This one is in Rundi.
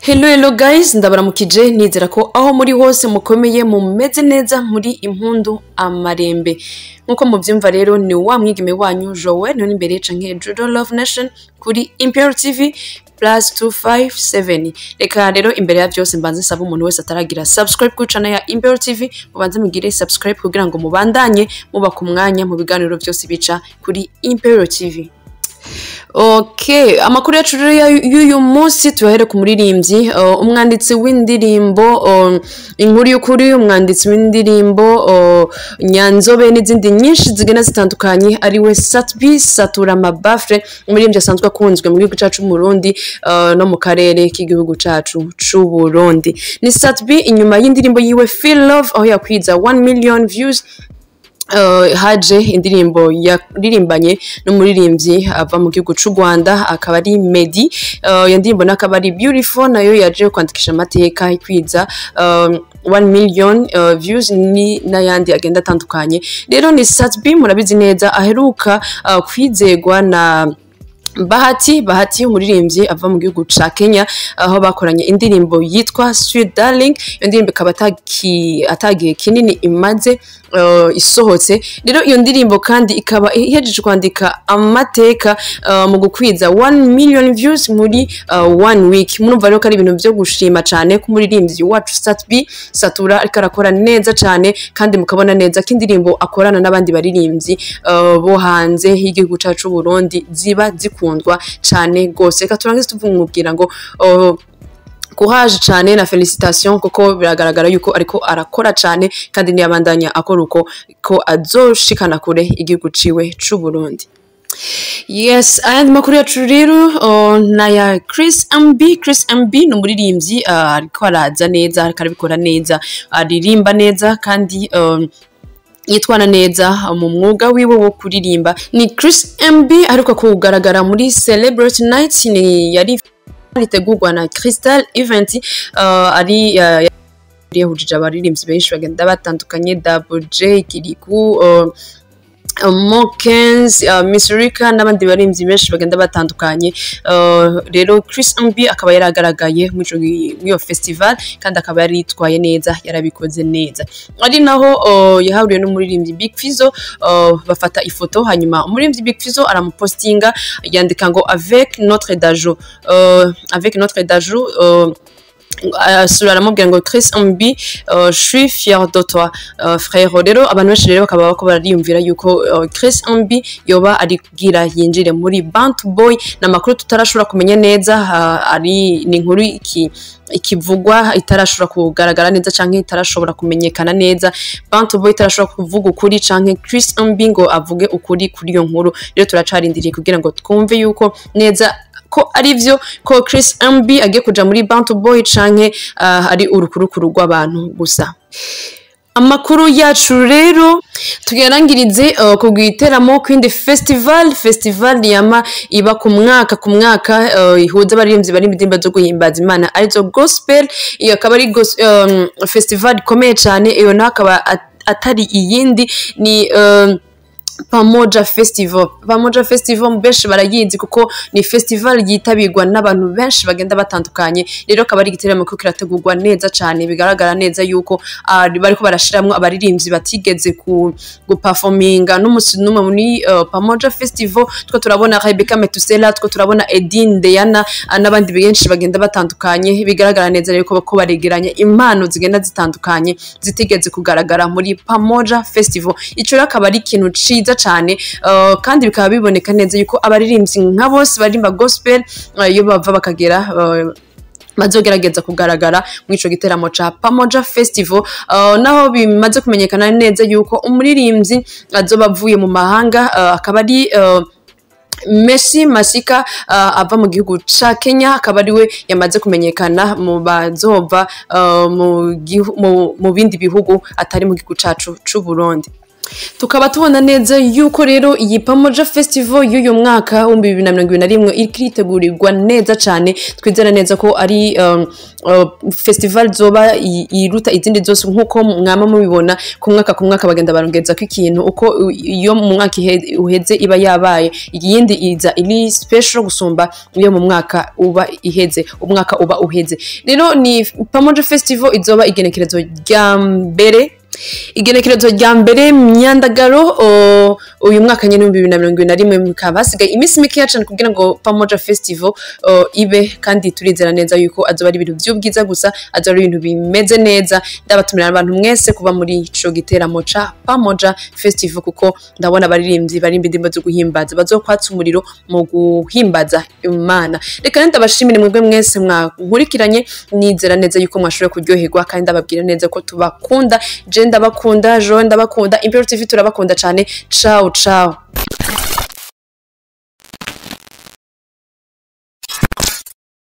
Hello hello guys ndabaramukije nizera ko aho muri hose mukomeye mumeze neza muri impundu amarembe nkuko muvyumva rero ni wa mwigeme wanyu Joel niho imbere canke Judo Love Nation kuri Imperial TV plus 257 reka rero imbere ya byose mbanze nsaba umuntu wese ataragira subscribe ku channel ya Imperial TV mubanze mugire subscribe kugira ngo mubandanye muba ku mwanya mu biganiro byose bica kuri Imperial TV Okay, amakuru yacu rero ya- y'uyu munsi tuyahere ku muririmbyi uh, umwanditsi w'indirimbo um, inkuru y'ukuri umwanditsi w'indirimbo uh, nyanzobe n'izindi nyinshi zigenda zitandukanye ariwe Satbi Satura Mabafre umuririmbyi asanzwe akunzwe mu gihugu cacu mu Burundi uh, no mu karere k'igihugu cacu c'u Burundi ni Satbi inyuma y'indirimbo yiwe Feel Love aho yakwiza 1 million views Uh, haje indirimbo yaririmbanye n'umuririmbyi ava mu gihugu c'u Rwanda akaba ari Medi uh, iyo ndirimbo nayo akaba ari Beautiful nayo yaje kwandikisha amateka ikwiza um, 1 million uh, views ni n'ayandi agenda atandukanye rero ni Satbi murabizi neza aheruka uh, kwizegwa na Bahati Bahati umuririmbyi ava mu gihugu ca Kenya aho bakoranye indirimbo yitwa Sweet Darling iyo ndirimbo ikaba ataki- atagihe kinini imaze uh, isohotse rero iyo ndirimbo kandi ikaba ihejeje kwandika amateka uh, mu gukwiza 1 million views muri uh, one week murumva rero ko ari ibintu vyo gushima cane ko umuririmbyi wacu Satbi Satura ariko arakora neza cane kandi mukabona neza ko indirimbo akorana n'abandi baririmbyi uh, bo hanze y'igihugu cacu c'u Burundi ziba zikundwa cane gose reka turangize tuvumubwira ngo uh, courage cane na felicitation kuko biragaragara yuko ariko arakora cane kandi niyabandanya akora uko ko azoshikana kure igihugu ciwe c'u Burundi yes ayandi makuru yacu rero uh, na ya Chris MB Chris MB ni umuririmbyi uh, ariko araza neza ariko arabikora neza aririmba neza kandi um, yitwara neza mu mwuga wiwe wo kuririmba ni Chris MB ariko kugaragara muri Celebrity Night ni yari ritegurwa na Crystal Event uh, ari uh, yahujije abaririmbyi benshi bagenda batandukanye Double J Kiriku uh, Mokens, uh, Miss Rika n'abandi baririmbyi benshi bagenda batandukanye uh, rero Chris MB akaba yaragaragaye muri ico gi- muri iyo festival kandi akaba yari yitwaye neza yarabikoze neza ari naho uh, yahahuriye n'umuririmbyi Big Fizzo uh, bafata ifoto hanyuma umuririmbyi Big Fizzo aramupostinga yandika ngo avec notre dajo uh, avec notre dajo uh, asura aramubwira ngo Chris MB uh, je suis fier de toi uh, frère rero abantu benshi rero bakaba bako bariyumvira yuko uh, Chris MB yoba ari kugira yinjire muri Bantu Boy n'amakuru tutarashobora kumenya neza uh, ari ni inkuru iki ikivugwa itarashobora kugaragara neza canke itarashobora kumenyekana neza Bantu Boy itarashobora kuvuga ukuri canke Chris MB ngo avuge ukuri kuri iyo nkuru rero turacarindiriye kugira ngo twumve yuko neza ko ari byo ko Chris MB agiye kuja muri Bantu Boy canke uh, ari urukurukuru rw'abantu gusa amakuru yacu rero tuyarangirize uh, ku giteramo kwindi festival festival yama iba ku mwaka ku mwaka uh, ihuza abaririmbyi bari indirimbo zo guhimbaza imana arizo gospel iyo akaba ari gos- um, festival ikomeye cyane iyo nayo akaba at- atari iyindi ni um, Pamoja Festival. Pamoja Festival benshi barayizi kuko ni festival yitabirwa n'abantu benshi bagenda batandukanye. Rero akaba ari igiteramo ko kirategurwa neza cyane bigaragara neza yuko ah, bariko barashiramwo abaririmbyi batigeze ku guperforminga n'umusi n'umwe muri uh, Pamoja Festival. Two turabona Rebecca Metusela, two turabona Edine Deyana ah, n'abandi benshi bagenda batandukanye. Bigaragara neza rero ko ko baregeranya impano zigenda zitandukanye zitigeze kugaragara muri Pamoja Festival. Ico rero akaba ari ikintu ciza cyane uh, kandi bikaba biboneka neza yuko abaririmbyi nka bose barimba gospel uh, iyo bava bakagera uh, bazogerageza kugaragara muri ico giteramo ca Pamoja Festival uh, naho bimaze kumenyekana neza yuko umuririmbyi azoba avuye mu mahanga uh, akaba ari uh, Messi Masika uh, ava mu gihugu ca Kenya akaba ariwe yamaze kumenyekana mu bazova uh, mu, gihu- mu, mu bindi bihugu atari mu gihugu cacu c'u Burundi tukaba tubona neza yuko rero iyi pamoja festival y'uyu mwaka w'ibihumbi bibiri na mirongo ibiri na rimwe iri kwitegurirwa neza cyane twizera neza ko ari um, uh, festival zoba i- iruta izindi zose nk'uko mwama mubibona ku mwaka ku mwaka bagenda barongeza ko ikintu uko u- iyo mu mwaka ihe- uheze iba yabaye iyindi iza iri special gusumba iyo mu mwaka uba iheze umwaka uba uheze rero ni pamoja festival izoba igenekerezo rya mbere igenekerezo rya mbere myandagaro o, uyu mwaka nyine w'ibihumbi bibiri na mirongo ibiri na rimwe bikaba hasigaye iminsi mikeya cyane kugira ngo pamoja festival o, ibe kandi turizera neza yuko azoba ari ibintu by'ubwiza gusa azoba ari ibintu bimeze neza ndabatumira abantu mwese kuba muri ico giteramo ca pamoja festival kuko ndabona abaririmbyi barimba indirimbo zo guhimbaza bazokwatsa umuriro mu guhimbaza imana reka rero ndabashimire mwebwe mwese mwankurikiranye nizera neza yuko mwashoboye kuryoherwa kandi ndababwira neza ko tubakunda je ndabakunda jo ndabakunda impero tv turabakunda cyane ciao ciao